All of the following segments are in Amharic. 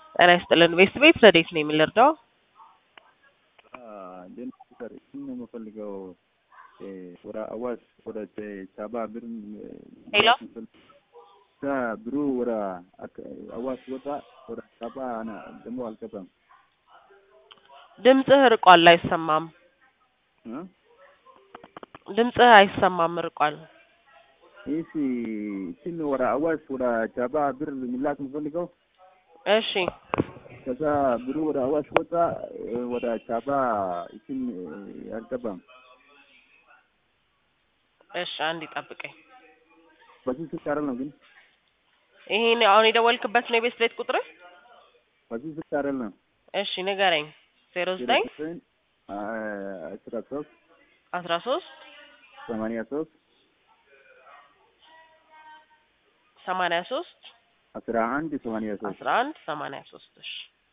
ጤና ይስጥልን። ቤት ቤት ረዴት ነው የምንረዳው? ጀነሬተር እሱን ነው የምፈልገው። ወደ አዋሽ ወደ ቻባ ብር ሄሎ ብሩ ወደ አዋሽ ወጣ፣ ወደ ቻባ ደግሞ አልገባም። ድምፅህ ርቋል፣ አይሰማም። እ? ድምፅህ አይሰማም፣ ርቋል። ይህ እችን ወደ አዋሽ ወደ ቻባ ብር ሚላክ የምፈልገው እሺ ከዛ ብሩ ወደ አዋሽ ወጣ፣ ወደ ቻባ እችን አልገባም። እሺ፣ አንድ ይጠብቀኝ። በዚህ ስልክ አይደለም ግን ይሄን አሁን የደወልክበት ነው የቤት ቤት ቁጥር? በዚህ ስልክ አይደለም። እሺ ንገረኝ። ዜሮ ዘጠኝ አስራ ሶስት አስራ ሶስት ሰማንያ ሶስት ሰማንያ ሶስት አስራ አንድ ሰማንያ ሶስት አስራ አንድ ሰማንያ ሶስት እሺ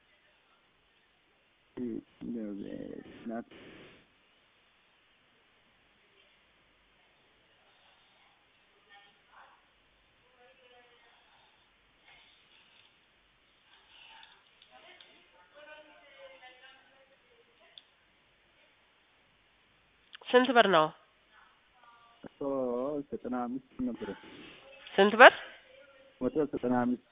ስንት ብር ነው? መቶ ዘጠና አምስት ነበረ። ስንት ብር? መቶ ዘጠና አምስት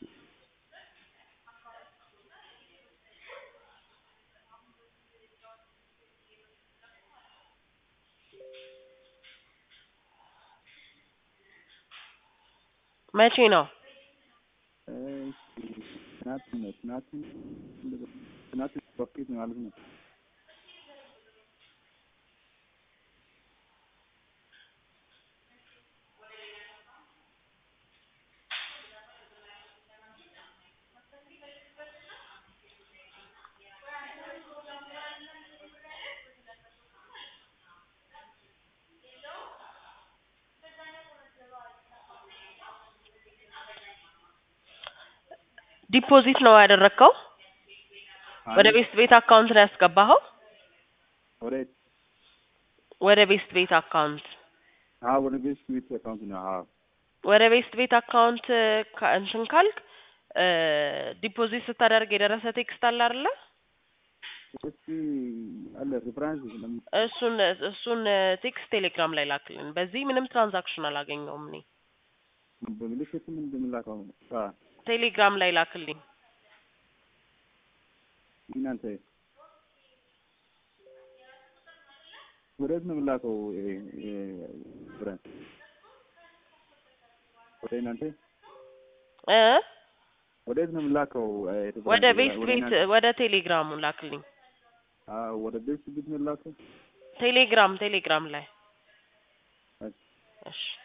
መቼ ነው? ትናንት ነው። ትናንት ትናንት በፊት ማለት ነው። ዲፖዚት ነው ያደረግከው? ወደ ቤስት ቤት አካውንት ነው ያስገባኸው? ወደ ወደ ቤስት ቤት አካውንት አዎ፣ ወደ ቤት ቤት አካውንት ነው። አዎ ወደ ቤስት ቤት አካውንት ካ- እንትን ካልክ ዲፖዚት ስታደርግ የደረሰ ቴክስት አለ አይደለ? እስኪ አለ ሪፍራንስ ለምን እሱን እሱን ቴክስት ቴሌግራም ላይ ላክልን። በዚህ ምንም ትራንዛክሽን አላገኘውም እኔ። በምልክት ምን እንደምላከው አ ቴሌግራም ላይ ላክልኝ። እናንተ ወዴት ነው የምላከው? ብረን ወደ እናንተ እ ወዴት ነው የምላከው? ወደ ቤስት ቤት ወደ ቴሌግራሙ ላክልኝ። አዎ ወደ ቤት ቤት ነው የምላከው። ቴሌግራም ቴሌግራም ላይ እሺ። እሺ